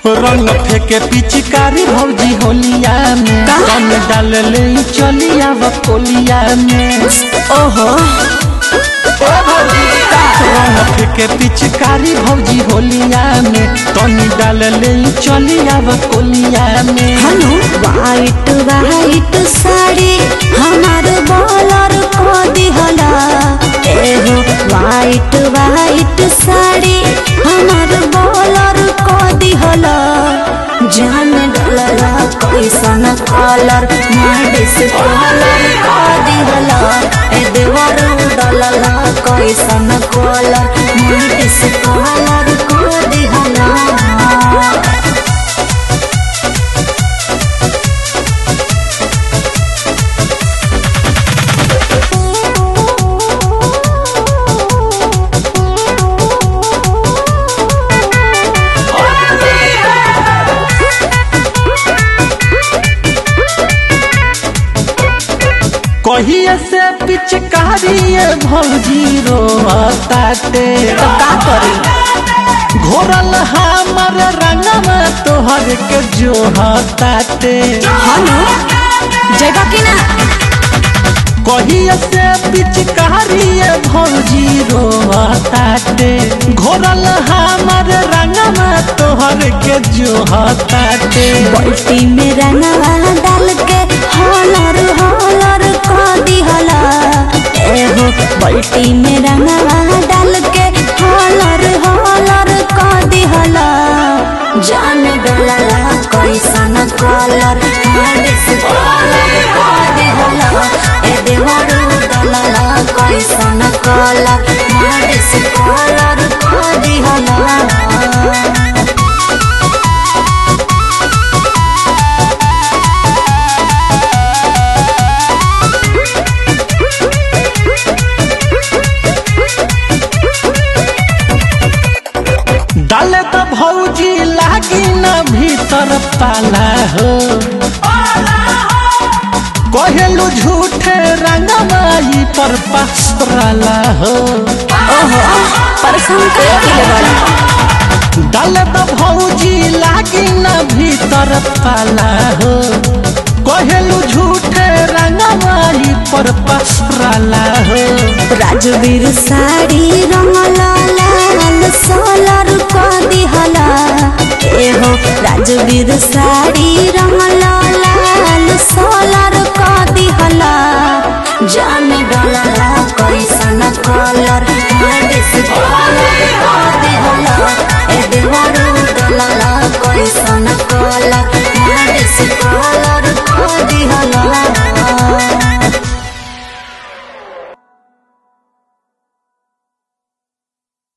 रंग फेंके पिचकारी भौजी होलिया में कम डाल ले चलिया बकोलिया में ओहो रंग फेंके पिचकारी भौजी होलिया में तनी डाल ले चलिया बकोलिया में हनु वाइट वाइट साड़ी हमार बॉलर को दिहला एहो वाइट वाइट साड़ी हमार बॉलर को दिहला जान डलला कैसन कलर माडिस कलर को दिहला ए देवर डलला कैसन कलर माडिस कलर को दिहला कहिए से पिचकारी भौजी रोताते तो का करी घोरल हमर रंगवा तोहर के जोहताते हनु जगह की ना कहिए से पिचकारी भौजी रोताते घोरल हमर रंगवा तोहर के जोहताते बाल्टी में रंगवा डाल के हॉलर हॉलर को दिहला एहो बाल्टी में रंगवा डाल के हॉलर हॉलर को दिहला जान डलला कैसन कलर मालिस कलर को दिहला ए देवरू डलला कैसन कलर मालिस कलर को दिहला डाले तो भौजी लागी न भीतर पाला हो कहेलू झूठे रंगमाई पर पसराला हो ओहो परेशान कर के बड़ा डाले तो भौजी लागी न भीतर पाला हो कहेलू झूठे रंगमाई पर पसराला हो राजवीर साड़ी रंगला लाल सोलर को दिहला एहो राजवीर साड़ी रंगला लाल सोलर को दिहला जान डलला कैसन कलर